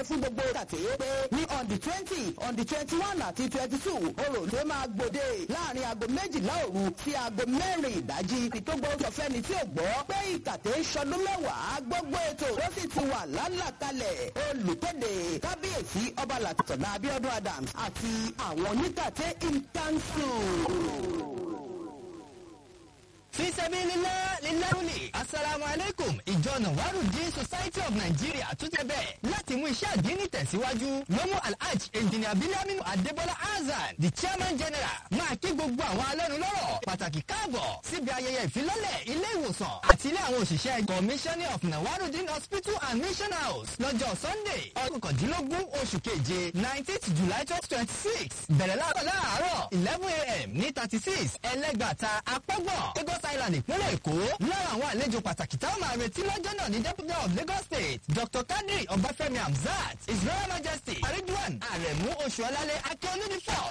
fún gbogbo kàtẹ́ pé ní on the twenty on the twenty one àti twenty two orò ló máa gbòde láàrin aago méjìlá òru sí aago mẹ́rin ìdájí ìtógbó sọfẹ́ni tí ò gbọ́ pé ìkàtẹ́ ìṣọdún mẹ́wàá gbogbo ètò ó sì ti wà lálàkalẹ̀ olùkéde kábíyèsí ọba làtọ̀nà abiodun adams àti àwọn oníkàtẹ́ in council fisabililá lílárúlì asalaamu aleykum ìjọ nawarudin society of nigeria tún tẹ bẹ́ẹ̀ láti mú iṣẹ́ àdínní tẹ̀síwájú lọ́mú alhaj engineer biliaminu adébọ́lá azan the chairman general máa kí gbogbo àwọn alẹ́nulọ́rọ̀ pàtàkì káàbọ̀ síbi ayẹyẹ ìfilọ́lẹ̀ ilé ìwòsàn àti ilé àwọn òṣìṣẹ́ commissioner of nawarudin hospital and mission house lọ́jọ́ sunday ọdún kọ̀dínlógún oṣù keje nineteenth july twenty twenty six bẹ̀rẹ̀ láàárọ̀ láàárọ̀ eleven a.m. ní thirty six ẹlẹ́gbàta apọ́gbọ̀n lagos island ìpínlẹ̀ èkó lára àwọn àlejò pàtàkì táwọn máa retí lọ́jọ́ náà ní deputy of lagos state dr kadri ọbáfẹ́mi hamzat his royal majesty aridwan aremu oṣuọlálẹ akíọ́lùdífọ̀